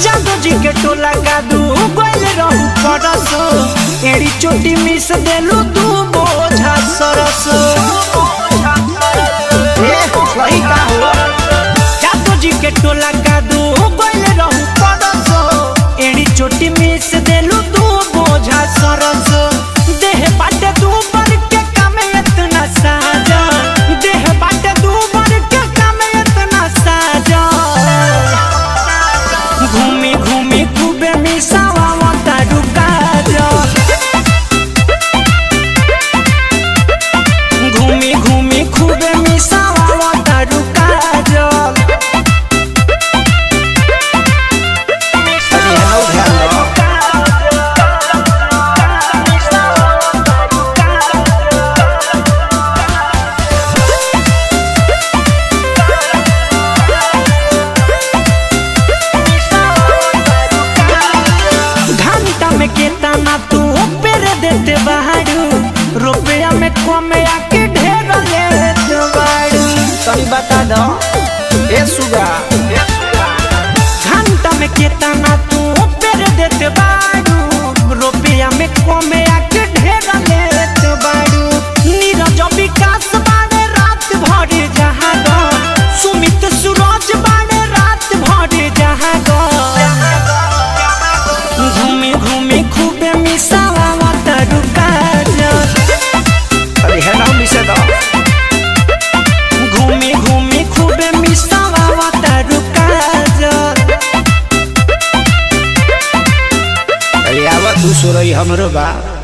जादू जी के टोला कादू गोइल रहू परस एड़ी चोटी मिस देलू दू बोझा सरस ए वही का हो जादू जी के टोला कादू गोइल रहू परस एड़ी चोटी मिस देलू दू बोझा सरस देह बाटे दू बर के कामे इतना साजा देह बाटे दू बर के कामे इतना साजा घूमी घूमी खूबे मिसावा मता डुका घूमी घूमी खूबे मिसावा मता डुका घंटा में केतना तू पेर देते बाड़ू रुपया में कमे आके ढेर लेत बाड़ू तनी बता दो ए सुगा घंटा में केतना तू पेर देते बाड़ू रुपया में कमे आके ढेर लेत बाड़ू नीरज विकास बाड़े रात भर जहाँ गो सुमित सूरज बाड़े रात भर जहाँ गो घूमी घूमी खूबे मिसावा मत रुका जा अरे है ना मिसे दो घूमी घूमी खूबे मिसावा मत रुका जा अरे आवा तू सो रही हमरो बा